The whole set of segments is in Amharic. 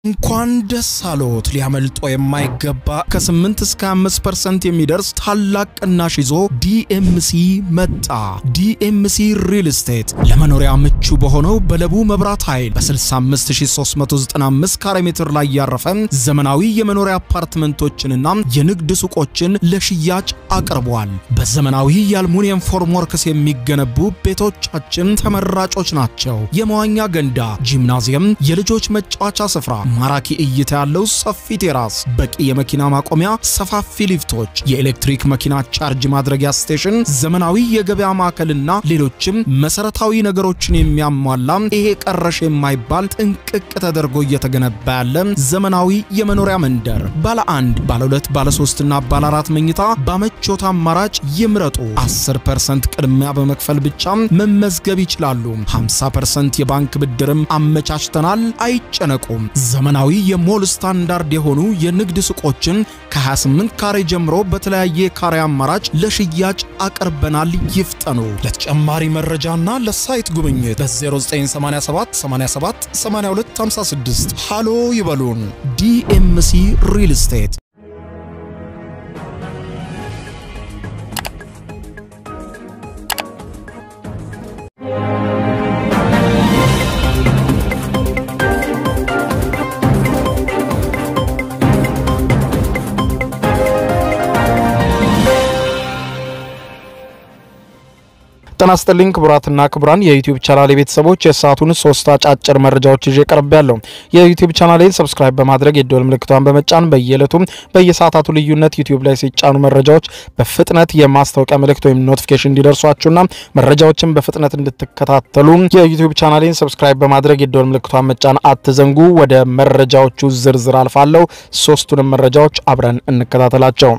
እንኳን ደስ አሎት! ሊያመልጦ የማይገባ ከ8 እስከ 5% የሚደርስ ታላቅ ቅናሽ ይዞ ዲኤምሲ መጣ። ዲኤምሲ ሪል ስቴት ለመኖሪያ ምቹ በሆነው በለቡ መብራት ኃይል በ65395 ካሬ ሜትር ላይ ያረፈ ዘመናዊ የመኖሪያ አፓርትመንቶችንና የንግድ ሱቆችን ለሽያጭ አቅርቧል። በዘመናዊ የአልሙኒየም ፎርምወርክስ የሚገነቡ ቤቶቻችን ተመራጮች ናቸው። የመዋኛ ገንዳ፣ ጂምናዚየም፣ የልጆች መጫወቻ ስፍራ ማራኪ እይታ ያለው ሰፊ ቴራስ፣ በቂ የመኪና ማቆሚያ፣ ሰፋፊ ሊፍቶች፣ የኤሌክትሪክ መኪና ቻርጅ ማድረጊያ ስቴሽን፣ ዘመናዊ የገበያ ማዕከልና ሌሎችም መሰረታዊ ነገሮችን የሚያሟላ ይሄ ቀረሽ የማይባል ጥንቅቅ ተደርጎ እየተገነባ ያለ ዘመናዊ የመኖሪያ መንደር ባለ አንድ፣ ባለ ሁለት፣ ባለ ሶስትና ባለ አራት መኝታ በምቾት አማራጭ ይምረጡ። 10% ቅድሚያ በመክፈል ብቻ መመዝገብ ይችላሉ። 50% የባንክ ብድርም አመቻችተናል። አይጨነቁም። ዘመናዊ የሞል ስታንዳርድ የሆኑ የንግድ ሱቆችን ከ28 ካሬ ጀምሮ በተለያየ ካሬ አማራጭ ለሽያጭ አቅርበናል። ይፍጠኑ። ለተጨማሪ መረጃና ለሳይት ጉብኝት በ0987 87 8256 ሃሎ ይበሉን። ዲኤምሲ ሪል ስቴት ጤና ይስጥልኝ ክቡራትና ክቡራን የዩቲዩብ ቻናል ቤተሰቦች የሰዓቱን ሶስት አጫጭር መረጃዎች ይዤ ቀርብ ያለው የዩቲዩብ ቻናሌን ሰብስክራይብ በማድረግ የደወል ምልክቷን በመጫን በየዕለቱም በየሰዓታቱ ልዩነት ዩቲዩብ ላይ ሲጫኑ መረጃዎች በፍጥነት የማስታወቂያ ምልክት ወይም ኖቲፊኬሽን እንዲደርሷችሁና መረጃዎችን በፍጥነት እንድትከታተሉ የዩቲዩብ ቻናሌን ሰብስክራይብ በማድረግ የደወል ምልክቷን መጫን አትዘንጉ። ወደ መረጃዎቹ ዝርዝር አልፋለሁ። ሶስቱንም መረጃዎች አብረን እንከታተላቸው።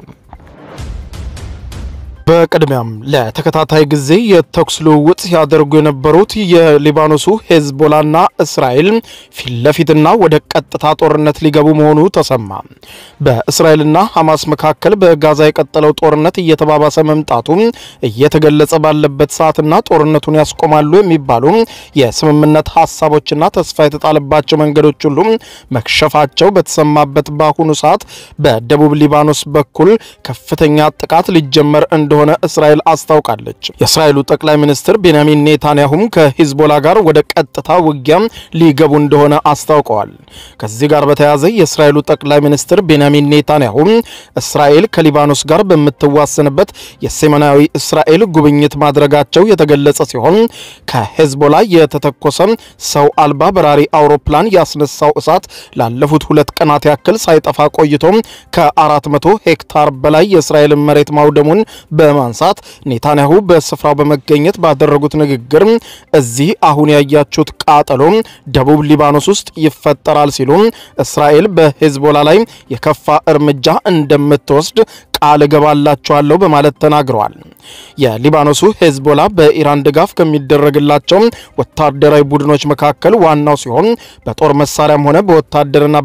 በቅድሚያም ለተከታታይ ጊዜ የተኩስ ልውውጥ ሲያደርጉ የነበሩት የሊባኖሱ ሄዝቦላና እስራኤል ፊት ለፊትና ወደ ቀጥታ ጦርነት ሊገቡ መሆኑ ተሰማ። በእስራኤልና ሐማስ መካከል በጋዛ የቀጠለው ጦርነት እየተባባሰ መምጣቱ እየተገለጸ ባለበት ሰዓትና ጦርነቱን ያስቆማሉ የሚባሉ የስምምነት ሀሳቦችና ተስፋ የተጣለባቸው መንገዶች ሁሉ መክሸፋቸው በተሰማበት በአሁኑ ሰዓት በደቡብ ሊባኖስ በኩል ከፍተኛ ጥቃት ሊጀመር እንደ እንደሆነ እስራኤል አስታውቃለች። የእስራኤሉ ጠቅላይ ሚኒስትር ቤንያሚን ኔታንያሁም ከሂዝቦላ ጋር ወደ ቀጥታ ውጊያ ሊገቡ እንደሆነ አስታውቀዋል። ከዚህ ጋር በተያያዘ የእስራኤሉ ጠቅላይ ሚኒስትር ቤንያሚን ኔታንያሁም እስራኤል ከሊባኖስ ጋር በምትዋሰንበት የሰሜናዊ እስራኤል ጉብኝት ማድረጋቸው የተገለጸ ሲሆን ከሂዝቦላ የተተኮሰ ሰው አልባ በራሪ አውሮፕላን ያስነሳው እሳት ላለፉት ሁለት ቀናት ያክል ሳይጠፋ ቆይቶ ከ400 ሄክታር በላይ የእስራኤልን መሬት ማውደሙን በማንሳት ኔታንያሁ በስፍራው በመገኘት ባደረጉት ንግግር እዚህ አሁን ያያችሁት ቃጠሎ ደቡብ ሊባኖስ ውስጥ ይፈጠራል ሲሉ እስራኤል በሂዝቦላ ላይ የከፋ እርምጃ እንደምትወስድ ቃል እገባላቸዋለሁ በማለት ተናግረዋል። የሊባኖሱ ሂዝቦላ በኢራን ድጋፍ ከሚደረግላቸው ወታደራዊ ቡድኖች መካከል ዋናው ሲሆን በጦር መሳሪያም ሆነ በወታደርና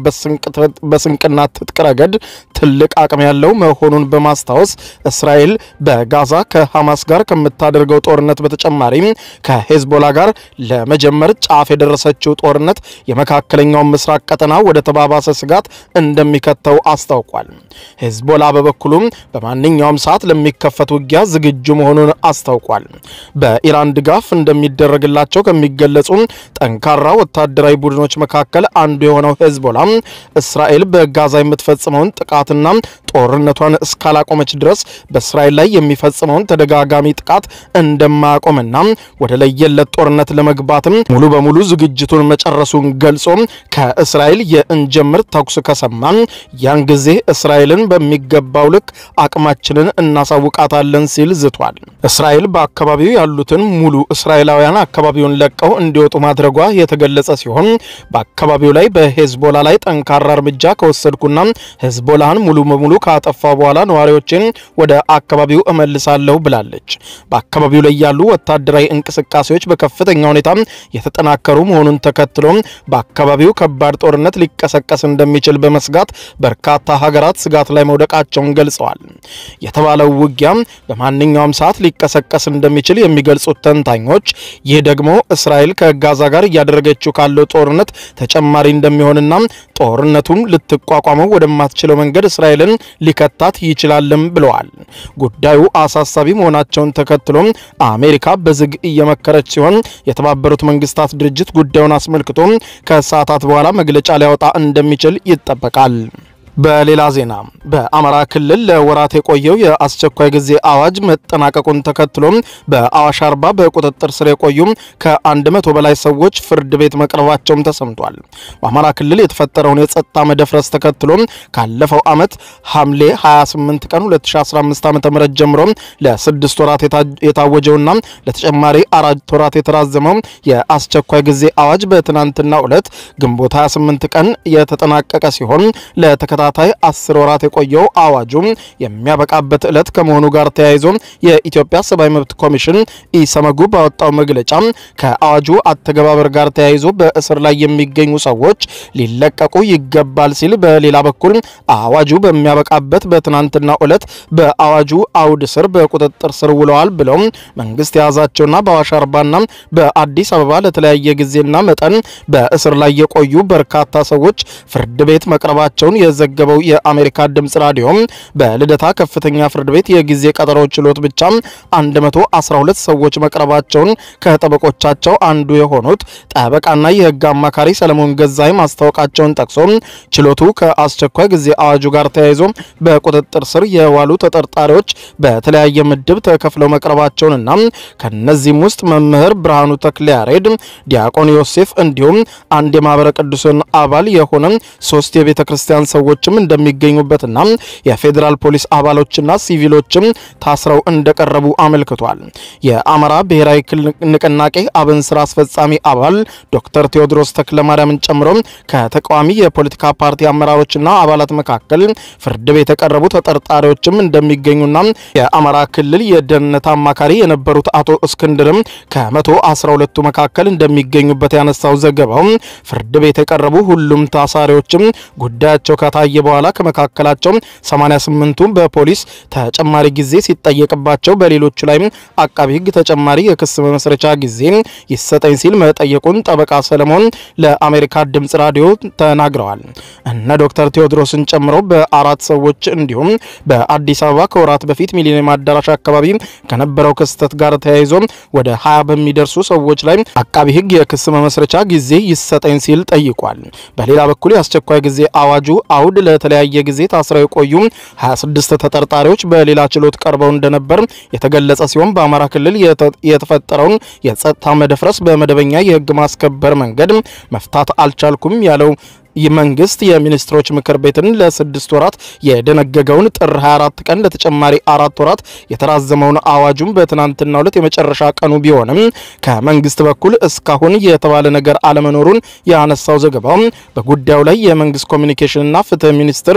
በስንቅና ትጥቅ ረገድ ትልቅ አቅም ያለው መሆኑን በማስታወስ እስራኤል በጋዛ ከሐማስ ጋር ከምታደርገው ጦርነት በተጨማሪ ከሂዝቦላ ጋር ለመጀመር ጫፍ የደረሰችው ጦርነት የመካከለኛውን ምስራቅ ቀጠና ወደ ተባባሰ ስጋት እንደሚከተው አስታውቋል። ሂዝቦላ በበኩሉም በማንኛውም ሰዓት ለሚከፈት ውጊያ ዝግጁ መሆኑን አስታውቋል። በኢራን ድጋፍ እንደሚደረግላቸው ከሚገለጹ ጠንካራ ወታደራዊ ቡድኖች መካከል አንዱ የሆነው ሂዝቦላ እስራኤል በጋዛ የምትፈጽመውን ጥቃትና ጦርነቷን እስካላቆመች ድረስ በእስራኤል ላይ የሚፈጽመውን ተደጋጋሚ ጥቃት እንደማያቆምና ወደ ለየለት ጦርነት ለመግባትም ሙሉ በሙሉ ዝግጅቱን መጨረሱን ገልጾ ከእስራኤል የእንጀምር ተኩስ ከሰማን ያን ጊዜ እስራኤልን በሚገባው ልክ አቅማችንን እናሳውቃታለን ሲል ዝቷል። እስራኤል በአካባቢው ያሉትን ሙሉ እስራኤላውያን አካባቢውን ለቀው እንዲወጡ ማድረጓ የተገለጸ ሲሆን በአካባቢው ላይ በሄዝቦላ ላይ ጠንካራ እርምጃ ከወሰድኩና ሄዝቦላህን ሙሉ በሙሉ ካጠፋ በኋላ ነዋሪዎችን ወደ አካባቢው እመልሳለሁ ብላለች። በአካባቢው ላይ ያሉ ወታደራዊ እንቅስቃሴዎች በከፍተኛ ሁኔታ የተጠናከሩ መሆኑን ተከትሎ በአካባቢው ከባድ ጦርነት ሊቀሰቀስ እንደሚችል በመስጋት በርካታ ሀገራት ስጋት ላይ መውደቃቸውን ገልጸዋል። የተባለው ውጊያ በማንኛውም በማንኛውም ሰዓት ሊቀሰቀስ እንደሚችል የሚገልጹት ተንታኞች ይህ ደግሞ እስራኤል ከጋዛ ጋር እያደረገችው ካለው ጦርነት ተጨማሪ እንደሚሆንና ጦርነቱም ልትቋቋመው ወደማትችለው መንገድ እስራኤልን ሊከታት ይችላልም ብለዋል። ጉዳዩ አሳሳቢ መሆናቸውን ተከትሎም አሜሪካ በዝግ እየመከረች ሲሆን የተባበሩት መንግስታት ድርጅት ጉዳዩን አስመልክቶ ከሰዓታት በኋላ መግለጫ ሊያወጣ እንደሚችል ይጠበቃል። በሌላ ዜና በአማራ ክልል ለወራት የቆየው የአስቸኳይ ጊዜ አዋጅ መጠናቀቁን ተከትሎ በአዋሽ አርባ በቁጥጥር ስር የቆዩ ከአንድ መቶ በላይ ሰዎች ፍርድ ቤት መቅረባቸውም ተሰምቷል። በአማራ ክልል የተፈጠረውን የጸጥታ መደፍረስ ተከትሎ ካለፈው ዓመት ሐምሌ 28 ቀን 2015 ዓ ም ጀምሮ ለስድስት ወራት የታወጀውና ለተጨማሪ አራት ወራት የተራዘመው የአስቸኳይ ጊዜ አዋጅ በትናንትናው ዕለት ግንቦት 28 ቀን የተጠናቀቀ ሲሆን ለተከታ ተከታታይ አስር ወራት የቆየው አዋጁ የሚያበቃበት ዕለት ከመሆኑ ጋር ተያይዞ የኢትዮጵያ ሰብአዊ መብት ኮሚሽን ኢሰመጉ ባወጣው መግለጫ ከአዋጁ አተገባበር ጋር ተያይዞ በእስር ላይ የሚገኙ ሰዎች ሊለቀቁ ይገባል ሲል፣ በሌላ በኩል አዋጁ በሚያበቃበት በትናንትናው ዕለት በአዋጁ አውድ ስር በቁጥጥር ስር ውለዋል ብለው መንግስት የያዛቸውና በአዋሽ አርባና በአዲስ አበባ ለተለያየ ጊዜና መጠን በእስር ላይ የቆዩ በርካታ ሰዎች ፍርድ ቤት መቅረባቸውን የዘገበው የአሜሪካ ድምጽ ራዲዮ በልደታ ከፍተኛ ፍርድ ቤት የጊዜ ቀጠሮ ችሎት ብቻ 112 ሰዎች መቅረባቸውን ከጠበቆቻቸው አንዱ የሆኑት ጠበቃና የሕግ አማካሪ ሰለሞን ገዛይ ማስታወቃቸውን ጠቅሶ ችሎቱ ከአስቸኳይ ጊዜ አዋጁ ጋር ተያይዞ በቁጥጥር ስር የዋሉ ተጠርጣሪዎች በተለያየ ምድብ ተከፍለው መቅረባቸውንና ከነዚህም ውስጥ መምህር ብርሃኑ ተክለያሬድ፣ ዲያቆን ዮሴፍ እንዲሁም አንድ የማህበረ ቅዱሳን አባል የሆነ ሶስት የቤተ ክርስቲያን ሰዎችም እንደሚገኙበትና የፌዴራል ፖሊስ አባሎችና ሲቪሎችም ታስረው እንደቀረቡ አመልክቷል። የአማራ ብሔራዊ ንቅናቄ አብን ስራ አስፈጻሚ አባል ዶክተር ቴዎድሮስ ተክለማርያምን ጨምሮ ከተቃዋሚ የፖለቲካ ፓርቲ አመራሮችና አባላት መካከል ፍርድ ቤት የቀረቡ ተጠርጣሪዎችም እንደሚገኙና የአማራ ክልል የደህንነት አማካሪ የነበሩት አቶ እስክንድርም ከመቶ አስራ ሁለቱ መካከል እንደሚገኙበት ያነሳው ዘገባው ፍርድ ቤት የቀረቡ ሁሉም ታሳሪዎችም ጉዳያቸው ከታየ በኋላ ከመካከላቸው 88ቱ በፖሊስ ተጨማሪ ጊዜ ሲጠየቅባቸው በሌሎቹ ላይም አቃቢ ሕግ ተጨማሪ የክስ መመስረቻ ጊዜ ይሰጠኝ ሲል መጠየቁን ጠበቃ ሰለሞን ለአሜሪካ ድምጽ ራዲዮ ተናግረዋል። እነ ዶክተር ቴዎድሮስን ጨምሮ በአራት ሰዎች እንዲሁም በአዲስ አበባ ከወራት በፊት ሚሊኒየም አዳራሽ አካባቢ ከነበረው ክስተት ጋር ተያይዞ ወደ 20 በሚደርሱ ሰዎች ላይ አቃቢ ሕግ የክስ መመስረቻ ጊዜ ይሰጠኝ ሲል ጠይቋል። በሌላ በኩል የአስቸኳይ ጊዜ አዋጁ አውድ ለተለያየ ጊዜ ታስረው የቆዩ 26 ተጠርጣሪዎች በሌላ ችሎት ቀርበው እንደነበር የተገለጸ ሲሆን በአማራ ክልል የተፈጠረውን የጸጥታ መደፍረስ በመደበኛ የህግ ማስከበር መንገድ መፍታት አልቻልኩም ያለው መንግስት የሚኒስትሮች ምክር ቤትን ለስድስት ወራት የደነገገውን ጥር 24 ቀን ለተጨማሪ አራት ወራት የተራዘመውን አዋጁን በትናንትናው ዕለት የመጨረሻ ቀኑ ቢሆንም ከመንግስት በኩል እስካሁን የተባለ ነገር አለመኖሩን ያነሳው ዘገባው በጉዳዩ ላይ የመንግስት ኮሚኒኬሽንና ፍትህ ሚኒስትር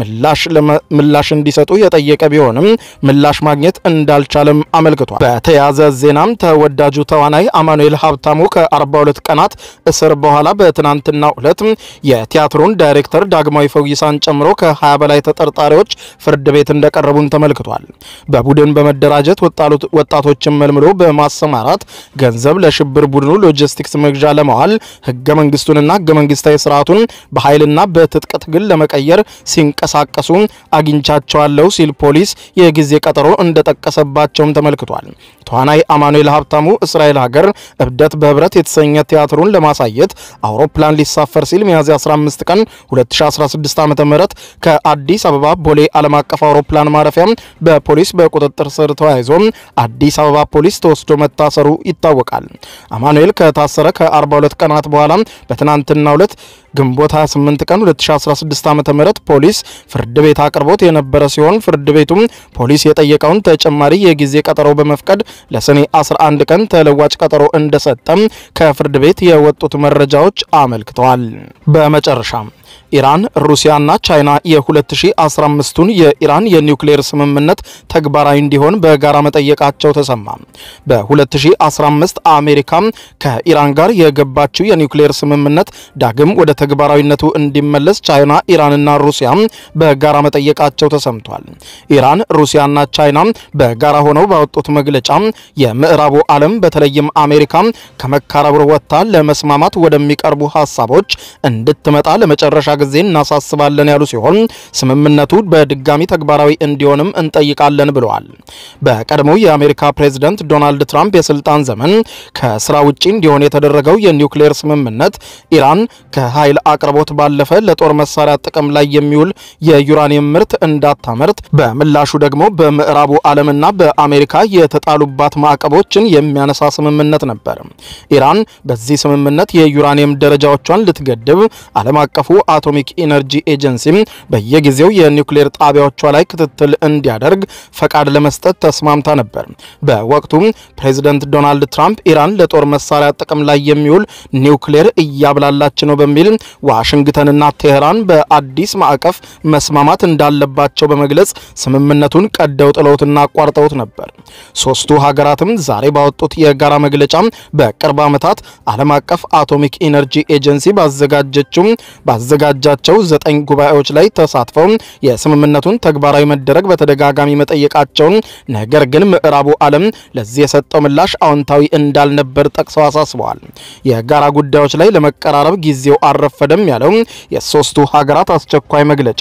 ምላሽ እንዲሰጡ የጠየቀ ቢሆንም ምላሽ ማግኘት እንዳልቻለም አመልክቷል። በተያያዘ ዜናም ተወዳጁ ተዋናይ አማኑኤል ሀብታሙ ከ42 ቀናት እስር በኋላ በትናንትናው ዕለት የቲያትሩን ዳይሬክተር ዳግማዊ ፈውይሳን ጨምሮ ከ20 በላይ ተጠርጣሪዎች ፍርድ ቤት እንደቀረቡን ተመልክቷል። በቡድን በመደራጀት ወጣቶችን መልምሎ በማሰማራት ገንዘብ ለሽብር ቡድኑ ሎጂስቲክስ መግዣ ለማዋል ህገ መንግስቱንና ህገ መንግስታዊ ስርዓቱን በኃይልና በትጥቅ ትግል ለመቀየር ሲንቀሳቀሱ አግኝቻቸዋለሁ ሲል ፖሊስ የጊዜ ቀጠሮ እንደጠቀሰባቸውም ተመልክቷል። ተዋናይ አማኑኤል ሀብታሙ እስራኤል ሀገር እብደት በህብረት የተሰኘ ቲያትሩን ለማሳየት አውሮፕላን ሊሳፈር ሲል ሚያዝያ 15 ቀን 2016 ዓ.ም ከአዲስ አበባ ቦሌ ዓለም አቀፍ አውሮፕላን ማረፊያ በፖሊስ በቁጥጥር ስር ተያይዞ አዲስ አበባ ፖሊስ ተወስዶ መታሰሩ ይታወቃል። አማኑኤል ከታሰረ ከ42 ቀናት በኋላ በትናንትናው ዕለት ግንቦት 28 ቀን 2016 ዓ.ም ፖሊስ ፍርድ ቤት አቅርቦት የነበረ ሲሆን ፍርድ ቤቱም ፖሊስ የጠየቀውን ተጨማሪ የጊዜ ቀጠሮ በመፍቀድ ለሰኔ 11 ቀን ተለዋጭ ቀጠሮ እንደሰጠም ከፍርድ ቤት የወጡት መረጃዎች አመልክተዋል። በመጨረሻም ኢራን፣ ሩሲያና ቻይና የ2015ቱን የኢራን የኒውክሌር ስምምነት ተግባራዊ እንዲሆን በጋራ መጠየቃቸው ተሰማ። በ2015 አሜሪካ ከኢራን ጋር የገባችው የኒውክሌር ስምምነት ዳግም ወደ ተግባራዊነቱ እንዲመለስ ቻይና፣ ኢራንና ሩሲያ በጋራ መጠየቃቸው ተሰምቷል። ኢራን፣ ሩሲያና ቻይና በጋራ ሆነው ባወጡት መግለጫ የምዕራቡ ዓለም በተለይም አሜሪካ ከመካረር ወጥታ ለመስማማት ወደሚቀርቡ ሀሳቦች እንድትመጣ ለመጨረሻ ጊዜ እናሳስባለን ያሉ ሲሆን ስምምነቱ በድጋሚ ተግባራዊ እንዲሆንም እንጠይቃለን ብለዋል። በቀድሞው የአሜሪካ ፕሬዝደንት ዶናልድ ትራምፕ የስልጣን ዘመን ከስራ ውጪ እንዲሆን የተደረገው የኒውክሌር ስምምነት ኢራን ከኃይል አቅርቦት ባለፈ ለጦር መሳሪያ ጥቅም ላይ የሚውል የዩራኒየም ምርት እንዳታመርት፣ በምላሹ ደግሞ በምዕራቡ ዓለምና በአሜሪካ የተጣሉባት ማዕቀቦችን የሚያነሳ ስምምነት ነበር። ኢራን በዚህ ስምምነት የዩራኒየም ደረጃዎቿን ልትገድብ ዓለም አቀፉ አቶሚክ ኢነርጂ ኤጀንሲ በየጊዜው የኒውክሌር ጣቢያዎቿ ላይ ክትትል እንዲያደርግ ፈቃድ ለመስጠት ተስማምታ ነበር። በወቅቱም ፕሬዚደንት ዶናልድ ትራምፕ ኢራን ለጦር መሳሪያ ጥቅም ላይ የሚውል ኒውክሌር እያብላላች ነው በሚል ዋሽንግተንና ቴህራን በአዲስ ማዕቀፍ መስማማት እንዳለባቸው በመግለጽ ስምምነቱን ቀደው ጥለውትና አቋርጠውት ነበር። ሶስቱ ሀገራትም ዛሬ ባወጡት የጋራ መግለጫ በቅርብ ዓመታት ዓለም አቀፍ አቶሚክ ኢነርጂ ኤጀንሲ ባዘጋጀችው ባዘጋጃቸው ዘጠኝ ጉባኤዎች ላይ ተሳትፈው የስምምነቱን ተግባራዊ መደረግ በተደጋጋሚ መጠየቃቸውን ነገር ግን ምዕራቡ ዓለም ለዚህ የሰጠው ምላሽ አዎንታዊ እንዳልነበር ጠቅሰው አሳስበዋል። የጋራ ጉዳዮች ላይ ለመቀራረብ ጊዜው አልረፈደም ያለው የሶስቱ ሀገራት አስቸኳይ መግለጫ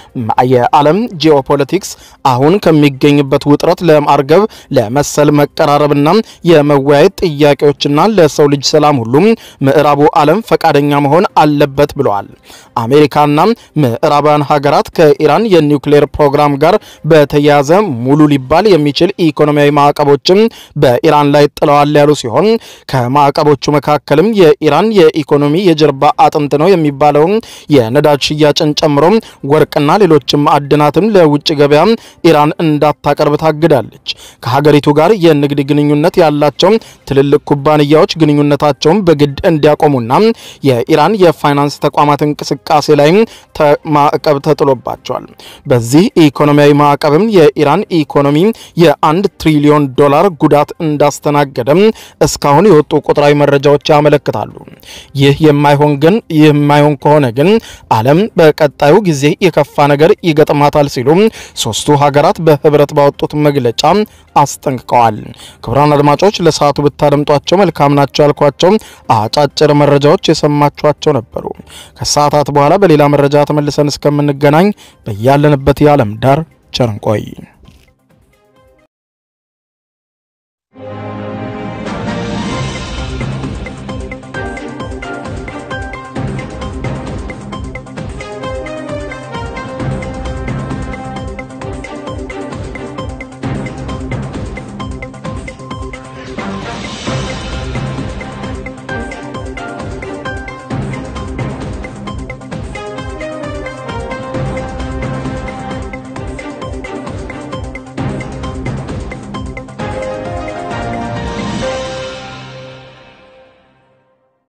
የዓለም ጂኦፖለቲክስ አሁን ከሚገኝበት ውጥረት ለማርገብ ለመሰል መቀራረብና የመወያየት ጥያቄዎችና ለሰው ልጅ ሰላም ሁሉም ምዕራቡ ዓለም ፈቃደኛ መሆን አለበት ብለዋል። አሜሪካና ምዕራባውያን ሀገራት ከኢራን የኒውክሌር ፕሮግራም ጋር በተያያዘ ሙሉ ሊባል የሚችል ኢኮኖሚያዊ ማዕቀቦችን በኢራን ላይ ጥለዋል ያሉ ሲሆን ከማዕቀቦቹ መካከልም የኢራን የኢኮኖሚ የጀርባ አጥንት ነው የሚባለውን የነዳጅ ሽያጭን ጨምሮ ወርቅና ሌሎችም ማዕድናትም ለውጭ ገበያ ኢራን እንዳታቀርብ ታግዳለች። ከሀገሪቱ ጋር የንግድ ግንኙነት ያላቸው ትልልቅ ኩባንያዎች ግንኙነታቸውን በግድ እንዲያቆሙና የኢራን የፋይናንስ ተቋማት እንቅስቃሴ ላይ ማዕቀብ ተጥሎባቸዋል። በዚህ ኢኮኖሚያዊ ማዕቀብም የኢራን ኢኮኖሚ የአንድ ትሪሊዮን ዶላር ጉዳት እንዳስተናገደም እስካሁን የወጡ ቁጥራዊ መረጃዎች ያመለክታሉ። ይህ የማይሆን ግን ይህ የማይሆን ከሆነ ግን ዓለም በቀጣዩ ጊዜ የከፋ ነገር ይገጥማታል ሲሉ ሶስቱ ሀገራት በህብረት ባወጡት መግለጫ አስጠንቅቀዋል። ክቡራን አድማጮች ለሰዓቱ ብታደምጧቸው መልካም ናቸው ያልኳቸው አጫጭር መረጃዎች የሰማችኋቸው ነበሩ። ከሰዓታት በኋላ በሌላ መረጃ ተመልሰን እስከምንገናኝ በያለንበት የዓለም ዳር ቸር እንቆይ።